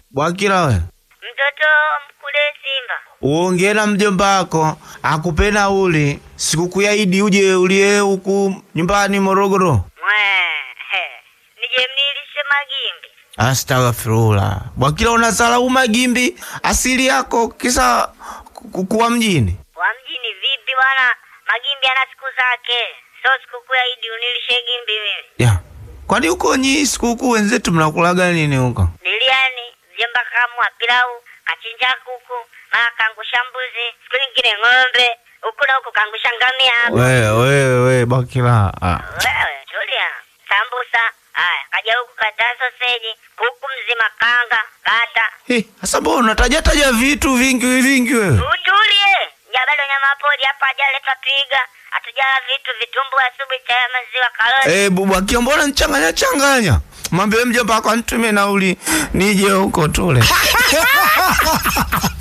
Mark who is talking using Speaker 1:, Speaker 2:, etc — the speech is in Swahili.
Speaker 1: Bwakila we,
Speaker 2: Mtoto mkule Simba.
Speaker 1: uongee na mjomba wako akupe nauli sikukuu ya Idi uje ulie huku nyumbani Morogoro.
Speaker 2: Mwe. he. Nije mnilishe magimbi.
Speaker 1: Astaghfirullah. Bwakila unasalau magimbi asili yako kisa ku- kuwa mjini.
Speaker 2: Wa mjini vipi bwana? Magimbi ana siku zake. So sikukuu ya Idi unilishe gimbi mimi.
Speaker 1: Ya. Kwani huko nyi sikukuu wenzetu mnakulaga nini huko?
Speaker 2: Biliani, mjomba kamwa pilau, kachinja kuku, mara kangusha mbuzi, siku nyingine ng'ombe, huku na huku kangusha ngamia hapa.
Speaker 1: Wewe wewe wewe Bwakila. Ah.
Speaker 2: Wewe tulia. Sambusa, haya, kaja huku kata soseji, kuku mzima kanga, kata.
Speaker 1: Eh, sasa mbona unataja taja vitu vingi vingi wewe?
Speaker 2: Utulie. Ja bado nyama pori hapa hajaleta piga. Hatujala vitu vitumbu asubuhi chai ya maziwa karoti.
Speaker 1: Eh, Bwakila mbona nichanganya changanya? Mwambie mjomba wako anitume nauli nije huko tule.